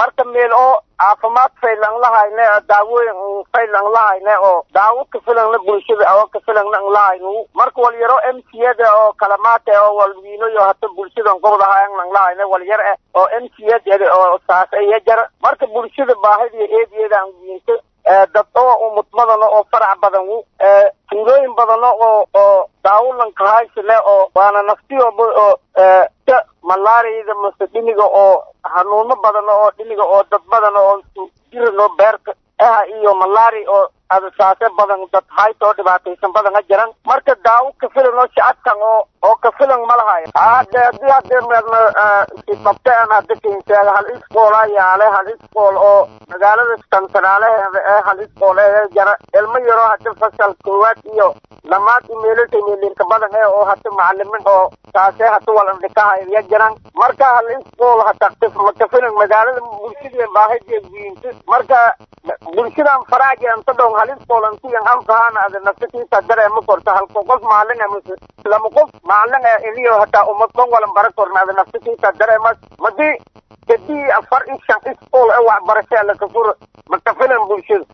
marka meel oo caafimaad faylan lahayne daawooyin faylan lahayne oo daawo ka filanna bulshada oo ka filanna an lahaynu marka walyaro m c ada oo kalamaate oo walwiinoyo hata bulshadan gobdahayan an lahayne walyar eh oo m c ada oo saas iya jar marka bulshada baahida eedeedaan wiinto dad oo umudmadana oo farac badan tuulooyin badana oo oo daawulanka haysane oo waana naftiyoba oo ka malaariyada mase dhiniga oo hanuuno badana oo dhiniga oo dad badana oo jirano beerka ah iyo malaari oo adasaase badan dad hayta oo dhibaataysan badan a jiran marka daawo ka filan oo shacabkan oo oo ka filan ma lahayo hade hadii hadee meerna qabteen hadda keenteeda hal iskool ayaale hal iskool oo magaalada tantanaaleheeda ee hal iskool ee jara ilmo yaroo hadda fasal koowaad iyo lamaad imeelota meelinka badan ee oo hata macalimin oo taase hata walandhikaha ya jiran marka hal iskool hata ka filan magaalada bulshada baahidee wiinto marka bulshadan faraaji anta dhon hal iskool antiyan anfahana ada nafsatiisa dareema korta halko qof maalin amase lama qof maalin iliyo hataa umad dhan walan bara korna ada nafsatiisa dareemas madii kadii afar i shan iskool ee waxbarashaa lakafuro maka filan bulshada